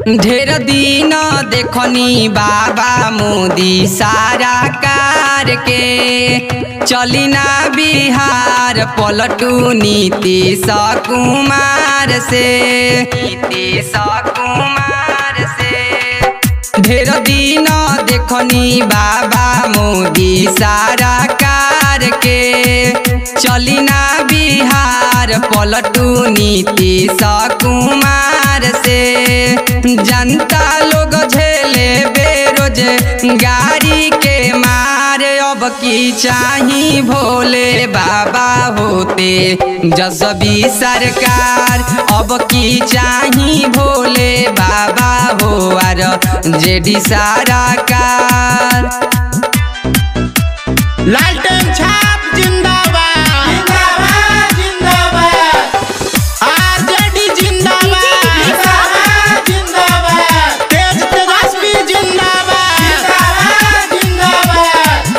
ढेर दिन देखनी बाबा मोदी सारा कार के चली ना बिहार पलटू नीतीश कुमार से नीतीश कुमार से ढेर दिन देखनी बाबा मोदी सारा कार के चली ना बिहार पलटू नीतीश कुमार से जनता लोग झेले बेरोज गाड़ी के मार अब की चाही भोले बाबा होते जसबी सरकार अब की चाही भोले बाबा हो आर जेडी सारा कार लालटेन छाप जिंदाबाद जिंदाबाद जिंदाबाद आरजेडी जिंदाबाद जिंदाबाद जिंदाबाद तेज तेजस्वी जिंदाबाद जिंदाबाद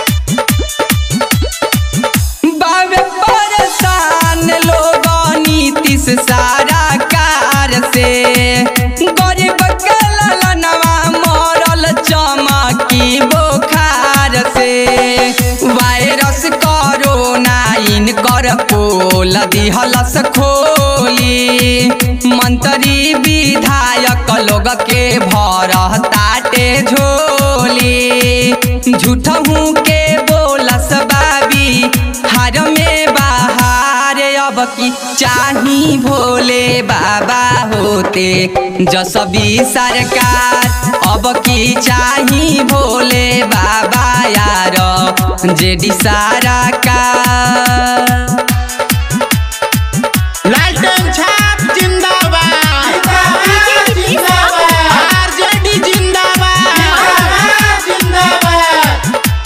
बाबे परेशान लोग नीतीश सारा कार से गरीब के ललनवा मरल चमकी बोखार से वायरस कोरोना इनकर पोल दिहलस खोली मंत्री विधायक लोग के भर ताटे झोली झूठहू के बोलस बाबी हार में बाहर अब की चाही भोले बाबा होते जसबी सरकार अब की चाही भोले बाबा यार जेडी सारा का लालटेन छाप जिंदाबाद जिंदाबाद आरजेडी जिंदाबाद जिंदाबाद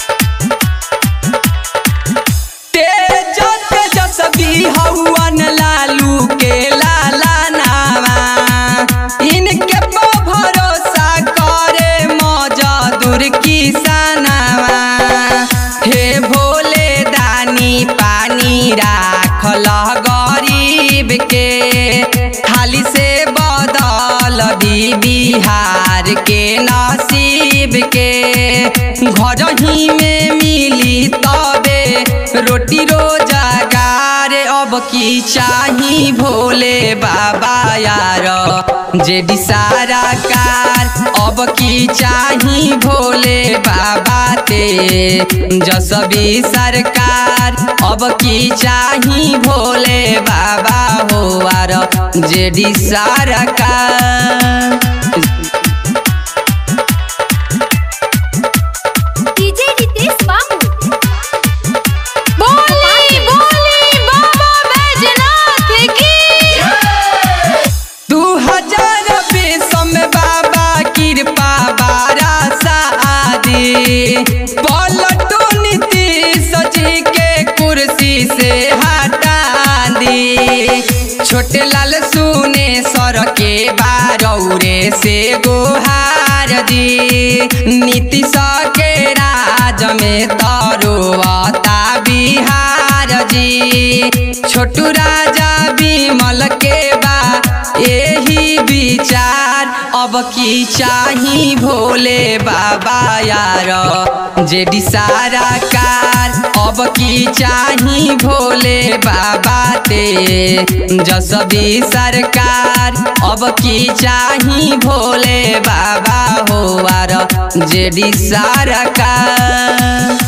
तेज तेजस्वी हवन लालू के लाला नामा इनके पर भरोसा करे मजदूर किसानवा हे भोले दानी पानी राखल गरीब के खाली से बदल दी बिहार के नसीब के घर ही में मिली तबे रोटी रोजगार अब की चाही भोले बाबा यार जेडी सारा कार अब की चाही भोले बाबा ते जसबी सरकार अब की चाही भोले बाबा हो आर जेडी सारा कार डीजे रितेश बाबू बोली बोली बाबा बैजनाथ की दू हजार बीस में बाबा कृपा बारा शादी पलटू नीतीश जी के कुर्सी से हटा दी छोटे लाल सुने सर के बारौरे से गोहार दी नीतीश के राज में तरुआता बिहार जी छोटू राजा बिमल के बा यही विचार अब की चाही भोले बाबा यार जेडी सारा कार अब की चाही भोले बाबा ते जसबी सरकार अब की चाही भोले बाबा हो आर जेडी सारा कार